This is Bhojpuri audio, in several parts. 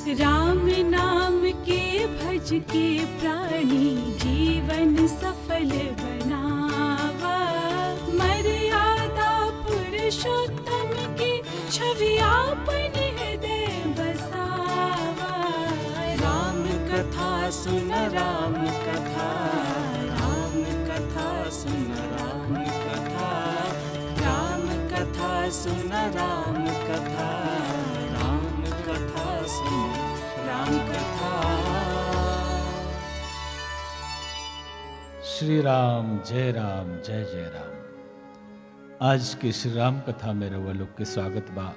राम नाम के भज के प्राणी जीवन सफल बनावा मर्यादा पुरुषोत्तम की छवि आपन हृदय बसावा राम कथा सुन राम कथा राम कथा सुन राम कथा राम कथा सुन राम कथा राम कथा सुन राम कथा श्री राम जय राम जय जय राम आज के श्री राम कथा में रउआ लोग के स्वागत बा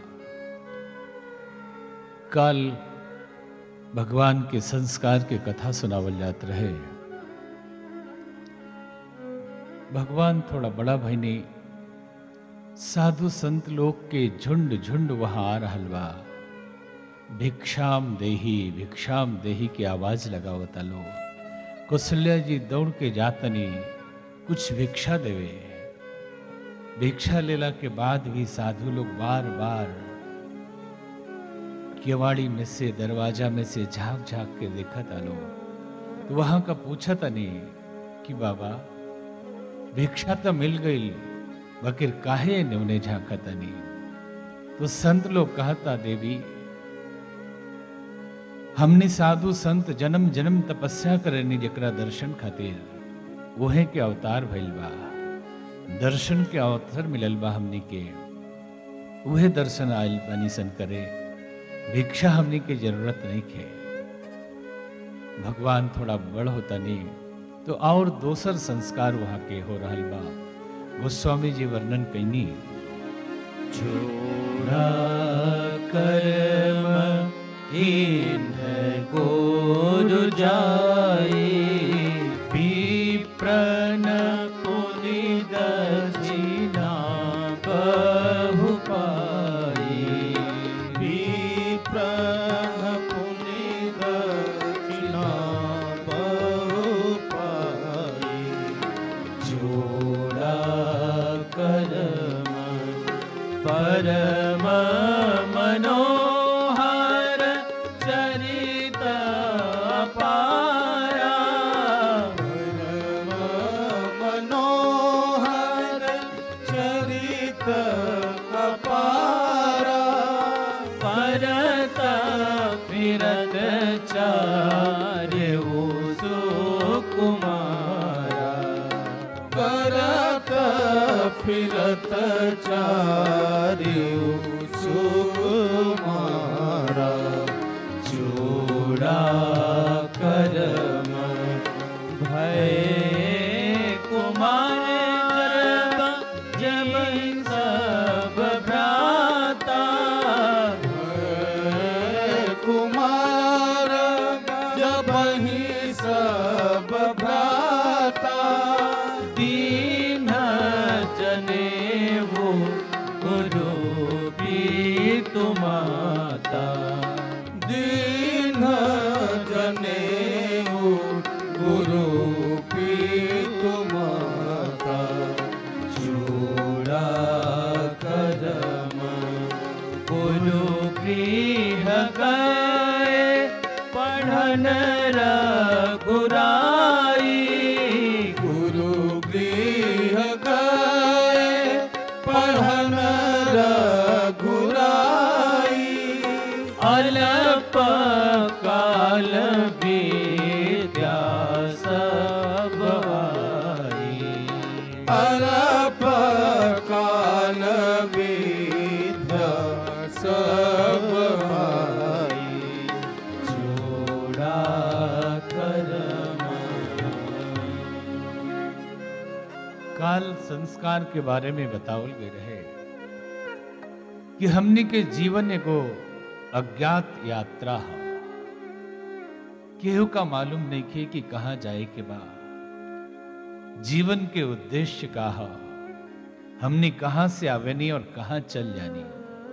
कल भगवान के संस्कार के कथा सुनावल जात रहे भगवान थोड़ा बड़ा भईनी साधु संत लोग के झुंड झुंड वहां आ रहल बा भिक्षाम देही भिक्षाम देही की आवाज लगावता लोग कौशल्या जी दौड़ के जातनी कुछ भिक्षा देवे भिक्षा लेला के बाद भी साधु लोग बार बार केवाड़ी में से दरवाजा में से झांक झांक के देखा था लोग तो वहां का पूछा था नहीं कि बाबा भिक्षा तो मिल गई बकिर काहे ने उन्हें झांका था नहीं तो संत लोग कहता देवी हमने साधु संत जन्म जन्म तपस्या करनी जकरा दर्शन खातिर वहे के अवतार भइल बा दर्शन के अवसर मिलल बा हमनी के उहे दर्शन आयल बनी सन करे भिक्षा हमनी के जरूरत नहीं खे भगवान थोड़ा बड़ होता नहीं तो और दोसर संस्कार वहाँ के हो रहल बा गोस्वामी जी वर्णन कैनी छोड़ा कर्म इन्ह गोरु जाई विप्रन पुनि दक्षिणा बहु पाई विप्रन पुनि दक्षिणा बहु पाई। जोड़ा कर्म परम मनोहर चरित पारा परम मनोहर चरित अपारा परत फिरत चार्य सुकुमारा करत फिरत चारिउ सुकुमारा जोड़ा कर्म भय कुमार गर्भ जब सब भ्राता कुमार जब ही सब भ्राता दीन जने वो गुरु भी तुमाता दीन जने गुरु पीतु माता जोड़ा कर्म गुरु गृह गए पढ़न रघुराई गुरु गृह गए पढ़न रघुराई अल्प काल विद्या सब आई अरप काल विद्या सब आई जोड़ा काल संस्कार के बारे में बतावल गए रहे कि हमने के जीवन एगो अज्ञात यात्रा है केहू का मालूम नहीं खे कि कहाँ जाए के बा जीवन के उद्देश्य का है हमने कहाँ से आवेनी और कहाँ चल जानी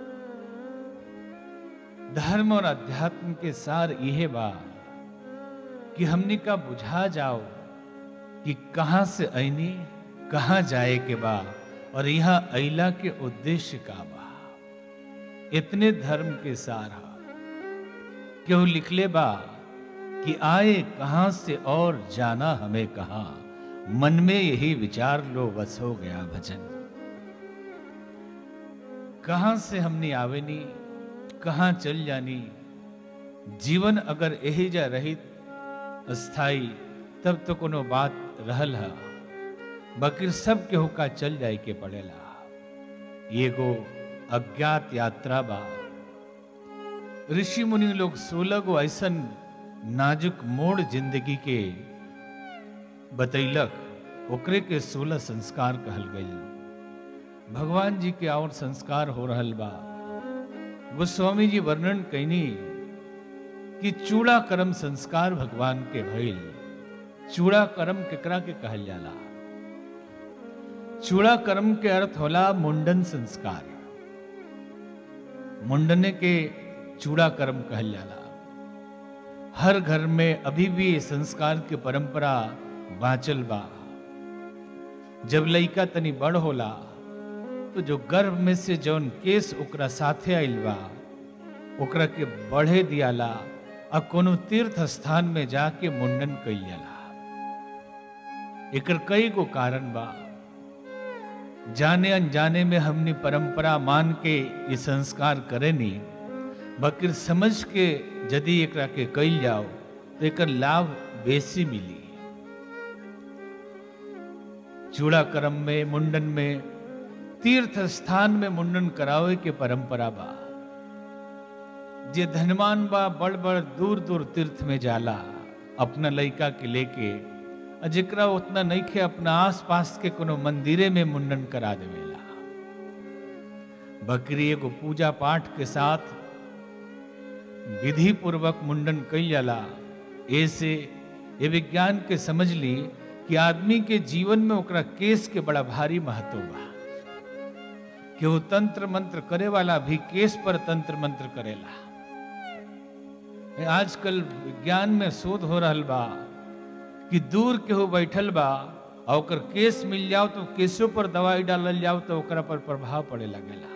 धर्म और अध्यात्म के सार यह बा कि हमने का बुझा जाओ कि कहाँ से ऐनी कहाँ जाए के बा और यहाँ अइला के उद्देश्य का बा इतने धर्म के सार हा क्यों लिखले बा कि आए कहां से और जाना हमें कहा मन में यही विचार लो बस हो गया भजन कहां से हमने आवेनी कहां चल जानी जीवन अगर यही जा रहित स्थाई तब तो कोनो बात रहल है बकिर सब केहू का चल जाए के पड़ेला ये गो अज्ञात यात्रा बा ऋषि मुनि लोग सोलह गो ऐसन नाजुक मोड़ जिंदगी के बतैलक ओकरे के सोलह संस्कार कहल गई भगवान जी के और संस्कार हो रहल बा गोस्वामी जी वर्णन कैनी कि चूड़ा कर्म संस्कार भगवान के भइल चूड़ा कर्म केकरा के कहल जाला चूड़ा कर्म के अर्थ होला मुंडन संस्कार मुंडने के चूड़ा कर्म कहल जाला हर घर में अभी भी ये संस्कार के परंपरा बाँचल बा जब लइका तनी बड़ होला तो जो गर्भ में से जौन केस ओकरा साथे आइल बा ओकरा के बढ़े दियाला आ कोनो तीर्थ स्थान में जाके मुंडन कइल जाला एकर कई गो कारण बा जाने अनजाने में हमने परंपरा मान के ये संस्कार करेनी बकिर समझ के यदि एकरा के कइल जाओ तो एकर लाभ बेसी मिली चूड़ा कर्म में मुंडन में तीर्थ स्थान में मुंडन करावे के परंपरा बा जे धनवान बा बड़ बड़ दूर दूर तीर्थ में जाला अपना लइका के लेके आ जेकरा उतना नइखे अपना आस पास के कोनो मंदिरे में मुंडन करा देवेला बकरी एगो पूजा पाठ के साथ विधि पूर्वक मुंडन कई जाला ऐसे ये विज्ञान के समझ ली कि आदमी के जीवन में ओकरा केस के बड़ा भारी महत्व बा कि वो तंत्र मंत्र करे वाला भी केस पर तंत्र मंत्र करेला आजकल विज्ञान में शोध हो रहल बा कि दूर केहू बैठल बा और ओकर केस मिल जाओ तो केसों पर दवाई डालल जाओ तो ओकरा पर प्रभाव पड़े लगेला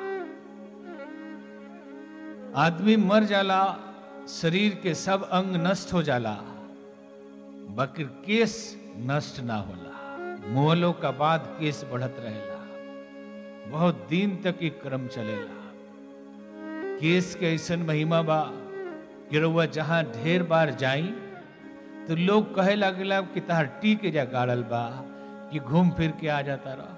आदमी मर जाला शरीर के सब अंग नष्ट हो जाला बकिर केस नष्ट ना होला मोहलों का बाद केस बढ़त रहेला बहुत दिन तक ये क्रम चलेला केस के ऐसन महिमा बा कि रउआ जहां ढेर बार जाई तो लोग कहे लगेला कि तहार टी के जा गाड़ल बा कि घूम फिर के आ जाता रह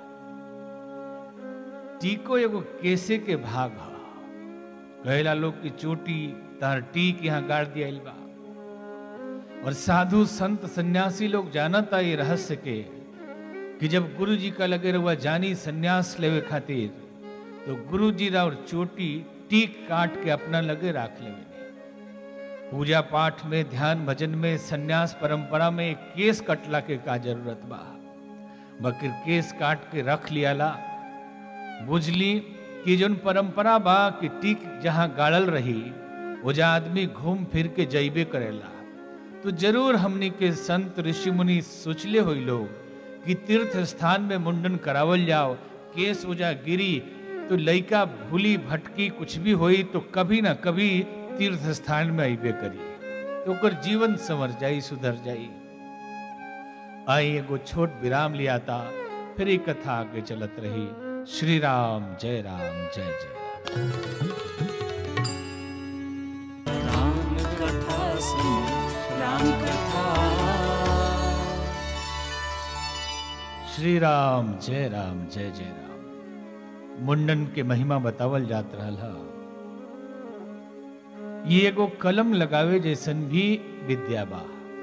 टीको एगो केसे के भाग ह कहेला लोग की चोटी तहार टीक यहाँ गाड़ दिया बा और साधु संत सन्यासी लोग जानता ये रहस्य के कि जब गुरु जी का लगे रहुआ जानी सन्यास लेवे खातिर तो गुरु जी रा और चोटी टीक काट के अपना लगे राख लेवे पूजा पाठ में ध्यान भजन में सन्यास परंपरा में केस कटला के का जरूरत बा बकिर केस काट के रख लियाला बुझली कि जोन परंपरा बा कि टीक जहां गाड़ल रही वो जा आदमी घूम फिर के जैबे करेला तो जरूर हमनी के संत ऋषि मुनि सोचले हुई लोग कि तीर्थ स्थान में मुंडन करावल जाओ केस उजा गिरी तो लइका भूली भटकी कुछ भी होई तो कभी ना कभी तीर्थ स्थान में अबे करी तो ओकर जीवन संवर जाई सुधर जाई आई एगो छोट विराम लिया था फिर ये कथा आगे चलत रही श्री राम जय राम जय जय राम राम कथा सुन राम कथा श्री राम जय राम जय जय राम मुंडन के महिमा बतावल जात रहल हा ये एगो कलम लगावे जैसन भी विद्या बा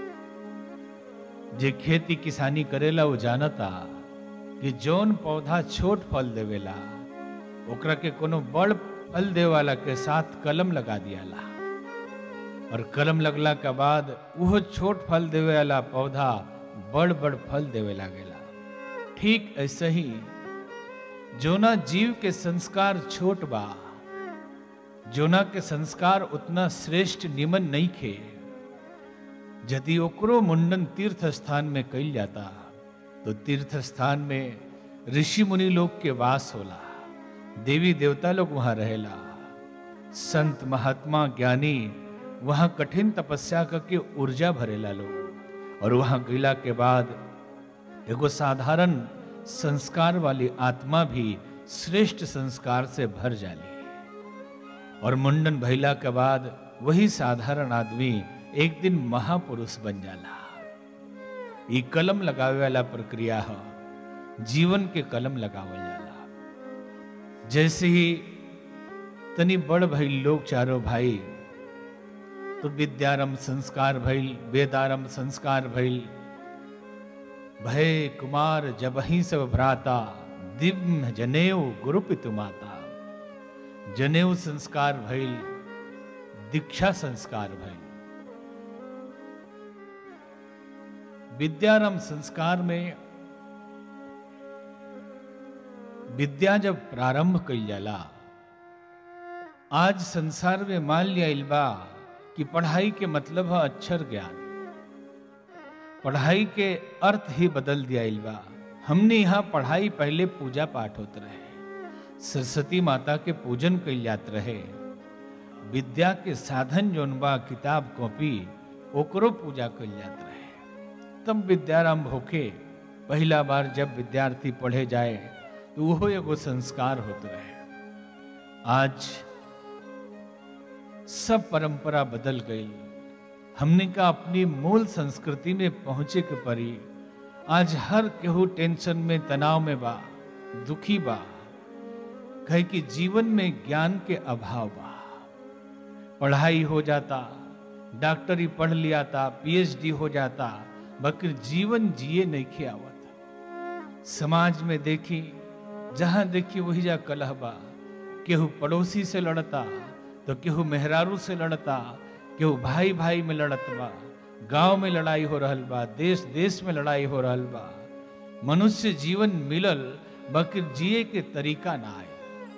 जे खेती किसानी करेला वो जानता कि जौन पौधा छोट फल देवेला ओकरा के कोनो बड़ फल दे वाला के साथ कलम लगा दियाला और कलम लगला के बाद वो छोट फल देवे वाला पौधा बड़ बड़ फल देवे लागेला ठीक ऐसे ही जोना जीव के संस्कार छोट बा जोना के संस्कार उतना श्रेष्ठ निमन नहीं खे यदि ओकरो मुंडन तीर्थ स्थान में कइल जाता तो तीर्थ स्थान में ऋषि मुनि लोग के वास होला देवी देवता लोग वहां रहेला संत महात्मा ज्ञानी वहां कठिन तपस्या करके ऊर्जा भरेला लोग और वहां गईला के बाद एगो साधारण संस्कार वाली आत्मा भी श्रेष्ठ संस्कार से भर जाली और मुंडन भइला के बाद वही साधारण आदमी एक दिन महापुरुष बन जाला ई कलम लगावे वाला प्रक्रिया है जीवन के कलम लगावल जाला जैसे ही तनी बड़ भइल लोग चारों भाई तो विद्यारंभ संस्कार भइल वेदारंभ संस्कार भइल भय कुमार जबही सब भ्राता दिव्य जनेऊ गुरुपितु माता जनेऊ संस्कार भइल दीक्षा संस्कार भइल विद्यारंभ संस्कार में विद्या जब प्रारंभ कई जाला आज संसार में मान लिया इल्बा कि पढ़ाई के मतलब है अक्षर ज्ञान पढ़ाई के अर्थ ही बदल दिया इल्बा हमने यहाँ पढ़ाई पहले पूजा पाठ होते रहे सरस्वती माता के पूजन कई जात रहे विद्या के साधन जोन बा किताब कॉपी ओकरो पूजा कल जात रहे तब विद्यारंभ होके पहला बार जब विद्यार्थी पढ़े जाए तो वो एगो संस्कार होते रहे आज सब परंपरा बदल गई हमने का अपनी मूल संस्कृति में पहुंचे के परी आज हर केहू टेंशन में तनाव में बा दुखी बा कहे कि जीवन में ज्ञान के अभाव बा पढ़ाई हो जाता डॉक्टरी पढ़ लिया था पीएचडी हो जाता बकर जीवन जिए नहीं खियावत समाज में देखी जहां देखी वही जा कलह बा केहू पड़ोसी से लड़ता तो केहू मेहरारू से लड़ता केहू भाई भाई में लड़त बा गांव में लड़ाई हो रहल बा देश देश में लड़ाई हो रहल बा मनुष्य जीवन मिलल बकर जिए के तरीका ना आए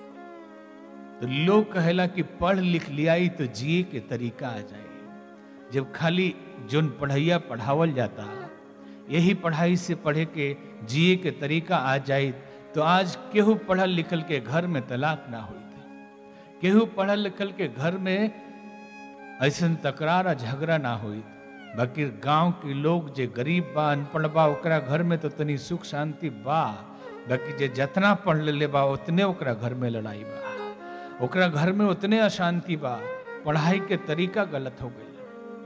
तो लोग कहेला कि पढ़ लिख लियाई तो जिए के तरीका आ जाए जब खाली जोन पढ़ैया पढ़ावल जाता यही पढ़ाई से पढ़े के जिए के तरीका आ जाए तो आज केहू पढ़ल लिखल के घर में तलाक ना हुई केहू पढ़ल लिखल के घर में ऐसा तकरार आ झगड़ा ना हुई बाकी गांव के लोग जे गरीब बा अनपढ़ बा ओकरा घर में तो तनी सुख शांति बा बाकी जे जितना पढ़ ले बा उतने ओकरा घर में लड़ाई बा ओकरा घर में उतने अशांति बा पढ़ाई के तरीका गलत हो गई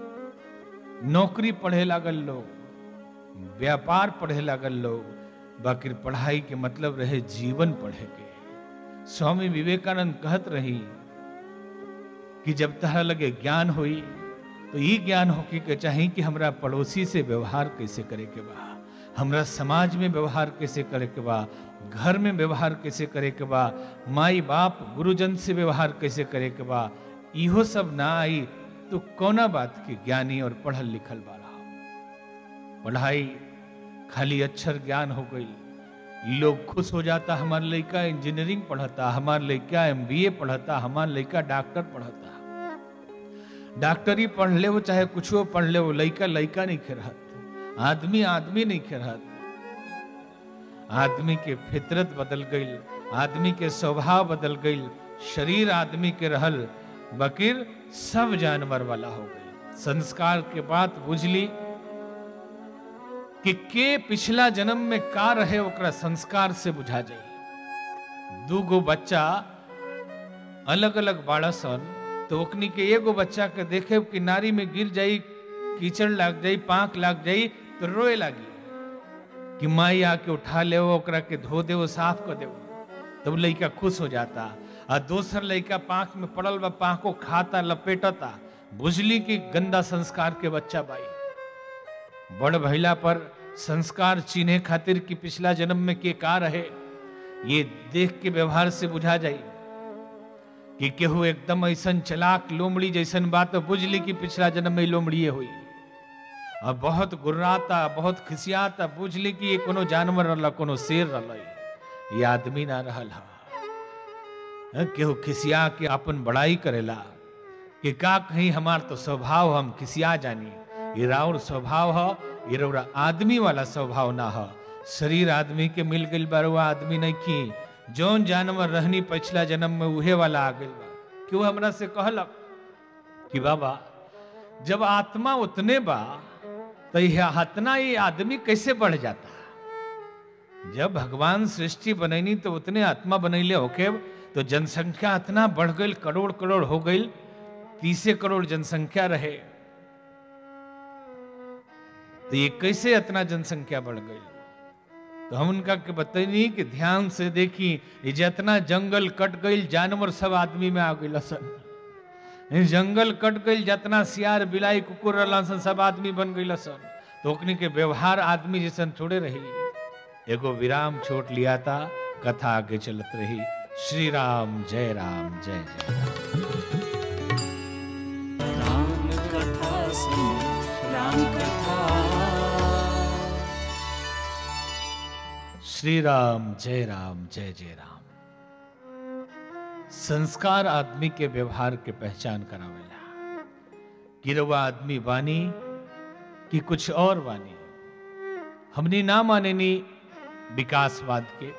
नौकरी पढ़े लागल लोग व्यापार पढ़े लागल लोग बाकी पढ़ाई के मतलब रहे जीवन पढ़े के स्वामी विवेकानंद कहत रही कि जब तह लगे ज्ञान हुई तो ये ज्ञान होके के चाहिए कि हमरा पड़ोसी से व्यवहार कैसे करे के बा हमरा समाज में व्यवहार कैसे करे के बा घर में व्यवहार कैसे करे के बा माई बाप गुरुजन से व्यवहार कैसे करे के बा इहो सब ना आई तो कौना बात के ज्ञानी और पढ़ल लिखल वाला पढ़ाई खाली अक्षर ज्ञान हो गई लोग खुश हो जाता हमार लड़का इंजीनियरिंग पढ़ता हमार लड़का एमबीए पढ़ता हमार लड़का डॉक्टर पढ़ता डॉक्टरी पढ़ ले वो चाहे कुछ पढ़ ले वो लड़का लड़का नहीं खेरहत आदमी आदमी नहीं खेरहत आदमी के फितरत बदल गई आदमी के स्वभाव बदल गई शरीर आदमी के रहल बकीर सब जानवर वाला हो गई संस्कार के बात बुझली कि के पिछला जन्म में का रहे ओकरा संस्कार से बुझा जाई दू गो बच्चा अलग अलग बाड़ा सन तो ओकनी के एगो बच्चा के देखे कि नारी में गिर जाई कीचड़ लाग जाई पांक लाग जाई तो रोए लागी कि माई आके उठा ले ओकरा के धो दे साफ कर दे तब लड़का खुश हो जाता आ दोसर लड़का पांख में पड़ल बा पांख को खाता लपेटता बुझली कि गंदा संस्कार के बच्चा बाई बड़ भैला पर संस्कार चीन्हे खातिर कि पिछला जन्म में के का रहे ये देख के व्यवहार से बुझा जाई कि केहू एकदम ऐसन चलाक लोमड़ी जैसन बात तो बुझली कि पिछला जन्म में लोमड़िए हुई और बहुत गुर्राता बहुत खिसियाता बुझली कि ये कोनो जानवर रहला कोनो शेर रहला ये आदमी ना रहल हा हाँ, केहू खिसिया के अपन बड़ाई करेला कि का कहीं हमार तो स्वभाव हम खिसिया जानी ये राउर स्वभाव ह ये रौरा आदमी वाला स्वभाव ना ह शरीर आदमी के मिल गई बरुआ आदमी नहीं की जौन जानवर रहनी पिछला जन्म में उहे वाला आ गई बा क्यों हमरा से कहलक कि बाबा जब आत्मा उतने बा तो यह हतना ये आदमी कैसे बढ़ जाता जब भगवान सृष्टि बनैनी तो उतने आत्मा बनैले होके तो जनसंख्या इतना बढ़ गई करोड़ करोड़ हो गई तीसे करोड़ जनसंख्या रहे तो ये कैसे इतना जनसंख्या बढ़ गई तो हम उनका के बतैनी कि ध्यान से देखी ये जितना जंगल कट गई जानवर सब आदमी में आ गई सन ये जंगल कट गई जितना सियार बिलाई कुकुर रहला सन सब आदमी बन गई सन तो ओकनी के व्यवहार आदमी जैसन थोड़े रही एगो विराम छोट लिया था कथा आगे चलत रही श्री राम जय राम जय जय राम कथा सुनो राम कथा श्री राम जय राम जय जय राम संस्कार आदमी के व्यवहार के पहचान करावेला गिरवा आदमी वानी कि कुछ और वानी हमने ना मानेनी विकासवाद के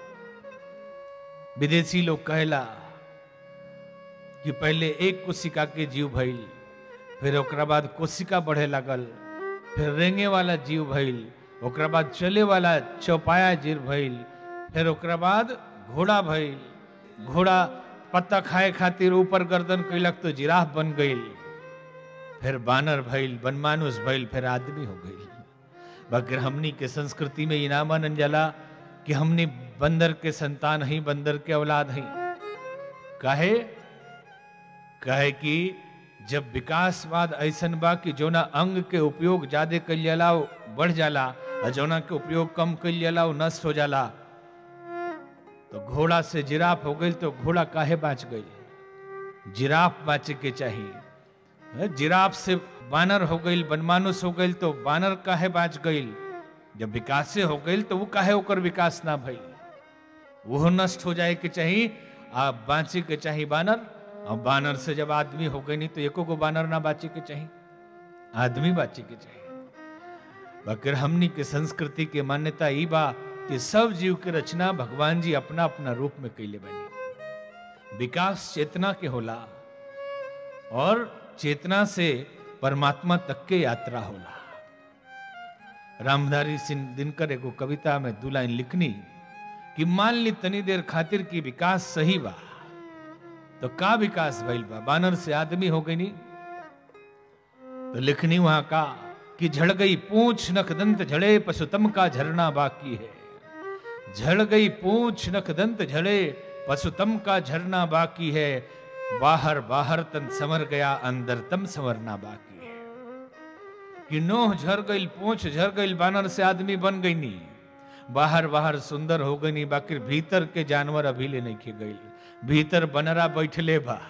विदेशी लोग कहला कि पहले एक कोशिका के जीव भइल फिर ओकरा बाद कोशिका बढ़े लगल फिर रेंगे वाला जीव भइल ओकरा बाद चले वाला चौपाया जीव भइल फिर ओकरा बाद घोड़ा भइल घोड़ा पत्ता खाए खातिर ऊपर गर्दन कैलक तो जिराफ बन गइल फिर बानर भइल बनमानुष भइल फिर आदमी हो गइल बाकी हमनी के संस्कृति में इना मानन जाला कि हमने बंदर के संतान ही बंदर के औलाद ही काहे कहे कि जब विकासवाद ऐसन बा कि जोना अंग के उपयोग ज्यादा कल जाला वो बढ़ जाला और जोना के उपयोग कम कल जाला वो नष्ट हो जाला तो घोड़ा से जिराफ हो गई तो घोड़ा काहे बाँच गई जिराफ बाँचे के चाहिए जिराफ से बानर हो गई बनमानुष हो गई तो बानर काहे बाँच गई जब विकासे हो गई तो वो काहे ओकर विकास ना भई वो नष्ट हो जाए के चाहिए आ बाँचे के चाहिए बानर और बानर से जब आदमी हो गई नहीं तो एको को बानर ना बाँचे के चाहिए आदमी बाँचे के चाहिए बाकी हमनी के संस्कृति के मान्यता ई बा कि सब जीव के रचना भगवान जी अपना अपना रूप में कैले बनी विकास चेतना के होला और चेतना से परमात्मा तक के यात्रा होला रामधारी सिंह दिनकर एगो कविता में दू लाइन लिखनी कि मान ली तनी देर खातिर की विकास सही बा तो का विकास भइल बा बानर से आदमी हो गई नी तो लिखनी वहां का कि झड़ गई पूंछ नख दंत झड़े पशुतम का झरना बाकी है झड़ गई पूंछ नख दंत झड़े पशुतम का झरना बाकी है बाहर बाहर तन समर गया अंदर तम समरना बाकी है कि नोह झर गई पूंछ झर गई बानर से आदमी बन गई नी बाहर बाहर सुंदर हो गई नी बाकी भीतर के जानवर अभी ले नहीं खे गई भीतर बनरा बैठले बा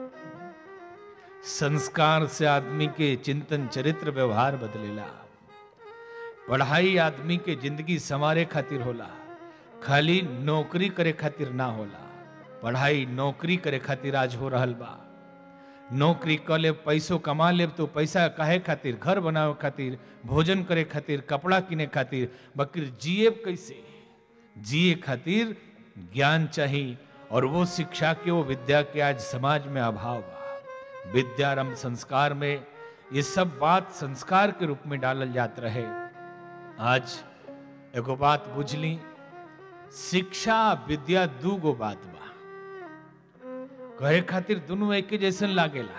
संस्कार से आदमी के चिंतन चरित्र व्यवहार बदलेला पढ़ाई आदमी के जिंदगी संवारे खातिर होला खाली नौकरी करे खातिर ना होला पढ़ाई नौकरी करे खातिर आज हो रहल बा नौकरी क ले पैसो कमा ले तो पैसा काहे खातिर घर बनावे खातिर भोजन करे खातिर कपड़ा किने खातिर बकर जिए कैसे जिए खातिर ज्ञान चाहिए और वो शिक्षा के वो विद्या के आज समाज में अभाव बा विद्यारंभ संस्कार में ये सब बात संस्कार के रूप में डालल जात रहे आज एगो बात बुझली शिक्षा विद्या दू गो बात बा कहे खातिर दोनों एक जैसन लागेला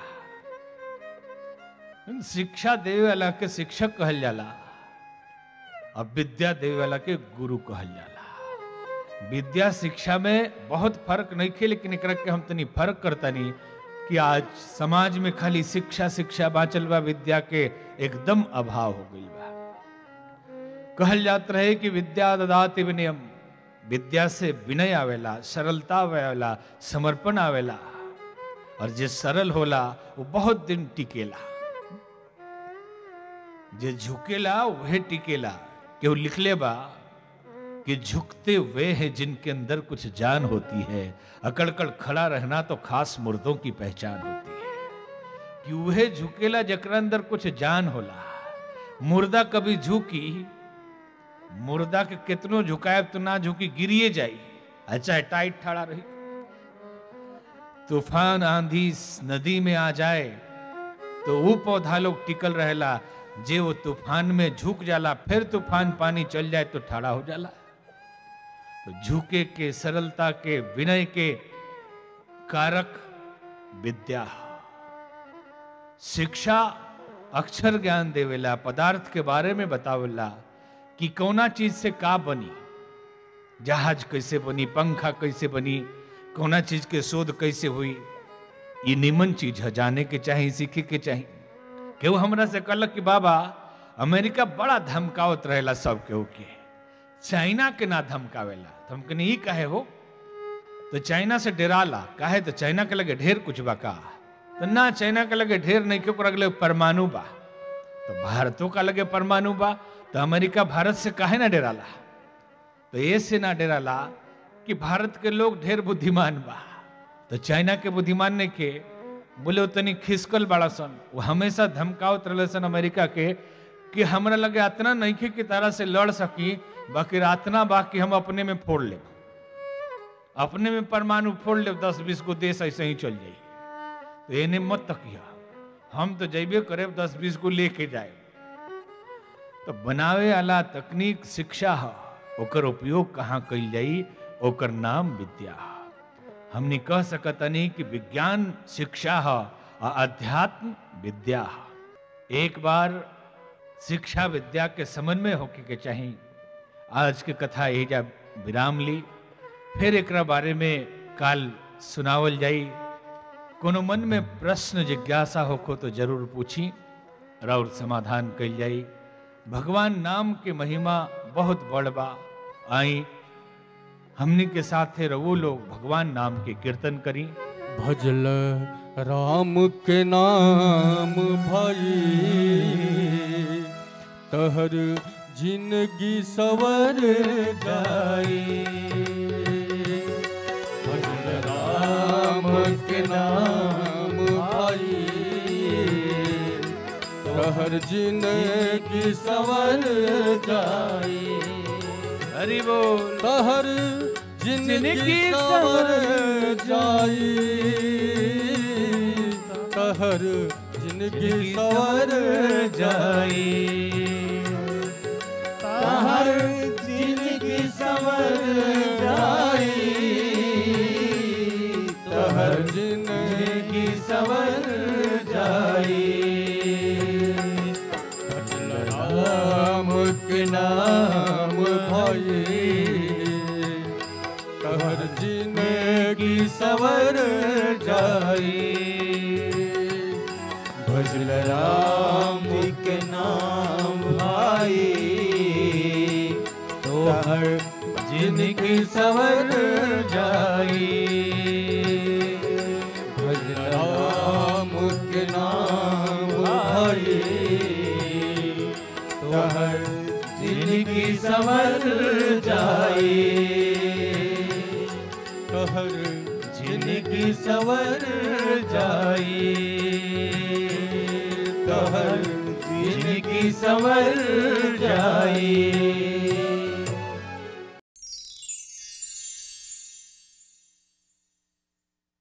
शिक्षा देवे वाला के शिक्षक कहल जाला और विद्या देवे वाला के गुरु कहल जाला विद्या शिक्षा में बहुत फर्क नहीं खे लेकिन एक के हम तनी फर्क करता नहीं कि आज समाज में खाली शिक्षा शिक्षा बाचल बा विद्या के एकदम अभाव हो गई बा कहल जात रहे कि विद्या ददाति विनयम विद्या से विनय आवेला सरलता आवेला समर्पण आवेला और जे सरल होला वो बहुत दिन टिकेला जे झुकेला वह टिकेला केहू लिखले बा कि झुकते वे हैं जिनके अंदर कुछ जान होती है अकड़कड़ खड़ा रहना तो खास मुर्दों की पहचान होती है कि वह झुकेला जकरा अंदर कुछ जान होला मुर्दा कभी झुकी मुर्दा के कितनो झुकायब तो ना झुकी गिरिए जाई अच्छा टाइट ठाड़ा रही तूफान आंधी नदी में आ जाए तो वो पौधा लोग टिकल रहेला जे वो तूफान में झुक जाला फिर तूफान पानी चल जाए तो ठाड़ा हो जाला तो झुके के सरलता के विनय के कारक विद्या शिक्षा अक्षर ज्ञान देवेला पदार्थ के बारे में बतावेला कि कौना चीज से का बनी जहाज कैसे बनी पंखा कैसे बनी कौना चीज के शोध कैसे हुई ये निमन चीज है जाने के चाहिए सीखे के चाहिए केहू हमरा से कहलक कि बाबा अमेरिका बड़ा धमकावत रहेला सब केहू के चाइना के ना धमकावेला तो हम कहनी ई काहे हो तो चाइना से डराला काहे तो चाइना के लगे ढेर कुछ बा का तो ना चाइना के लगे ढेर नहीं क्यों लगे परमाणु बा तो भारतों का लगे परमाणु बा तो अमेरिका भारत से काहे ना डराला तो ऐसे ना डराला कि भारत के लोग ढेर बुद्धिमान बा तो चाइना के बुद्धिमान ने के बोले उतनी खिसकल बड़ा सन वो हमेशा धमकावत रहे सन अमेरिका के कि हमरा लगे अतना नहीं खे कि तारा से लड़ सकी बाकी अतना बा कि हम अपने में फोड़ ले अपने में परमाणु फोड़ ले दस बीस गो देश ऐसे ही चल जाई तो एने मत तकिया हम तो जैबे करे दस बीस गो लेके जाए तो बनावे वाला तकनीक शिक्षा है ओकर उपयोग कहाँ कल जाई ओकर नाम विद्या है हमने कह सकतनी कि विज्ञान शिक्षा है और अध्यात्म विद्या है एक बार शिक्षा विद्या के समन्वय होके के चाहिए आज के कथा यही जा विराम ली फिर एक बारे में काल सुनावल जाई कोनो मन में प्रश्न जिज्ञासा होखो तो जरूर पूछी और समाधान कल जाई भगवान नाम के महिमा बहुत बड़ बा आई हमनी के साथ रवो लोग भगवान नाम के कीर्तन करी भजल राम के नाम भाई तहर जिंदगी सवर जाई भजल राम के नाम भाई तहर जिंदगी सवर जाई हरि बोल तहर जिंदगी जिंदगी सवर सवर जाई तहर जिंदगी सवर जाई तहर जिंदगी सवर जाई तहर जिंदगी सवर जाई राम के नाम भाई तहर जिंदगी सवर जाई भजल राम के नाम भाई तोहर जिंदगी सवर जाई भजल राम के नाम भाई तोहर जिंदगी सवर जाई तोहर जिंदगी सवर जाई तोहर जिंदगी सवर जाई